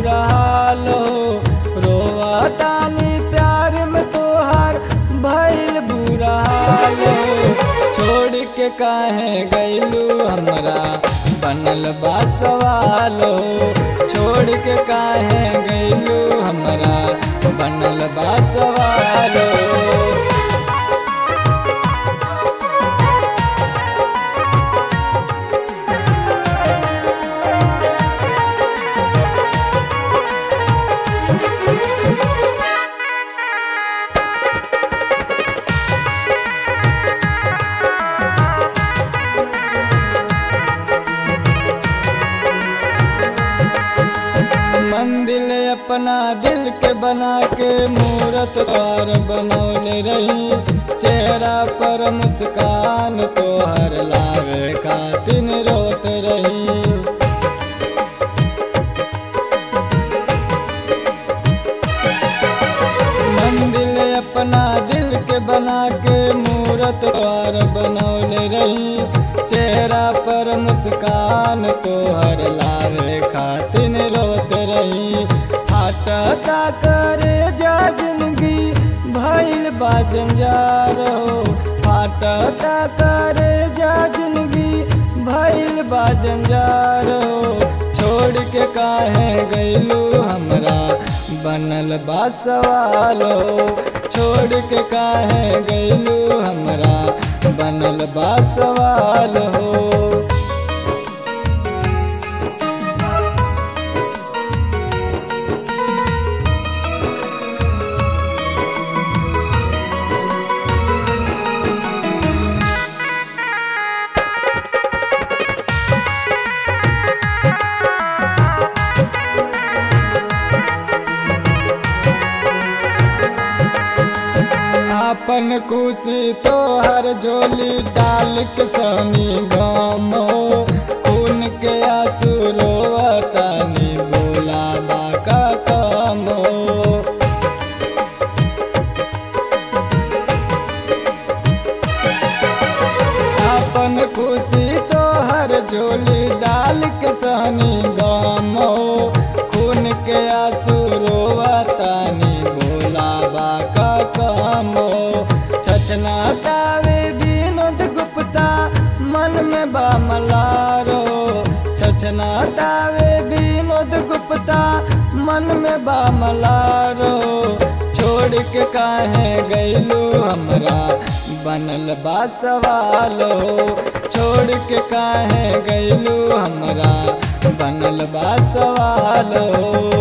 बुरा हाल हो रोवतानी प्यार में तोहार भइल बुरा हाल हो छोड़ के काहे गइलू हमरा बनल बा सवाल हो छोड़ के काहे गइलू हमरा बनल बा सवाल हो मंदिर अपना दिल के बना के मूरत द्वार बनौले रही चेहरा पर मुस्कान तोहर लावे खातिन रोत रही मंदिर अपना दिल के बना के मूरत द्वार बनौले रही चेहरा पर मुस्कान तोहर लावे खातिन रोत रही फाटता करे जा जिंदगी भइल बा जंजार हो फाटता करे जा जिंदगी भइल बा जंजार हो छोड़ के काहे गइलू हमरा बनल बा सवाल हो छोड़ के काहे गइलू हमरा बनल बा सवाल हो आपन खुशी तो हर झोली डाल के सनी गम हो खून के आंसू रोवतानी बोला बाका कम हो आपन खुशी तो हर झोली डाल के सहनी गम हो खून के आंसू रोवतानी बोला बाका कम हो छछना तावे विनोद गुप्ता मन में बा मलारो छछना तावे विनोद गुप्ता मन में बा मलारो छोड़ के काहे गइलू हमरा बनल बा सवालो छोड़ के काहे गइलू हमरा बनल बा सवालो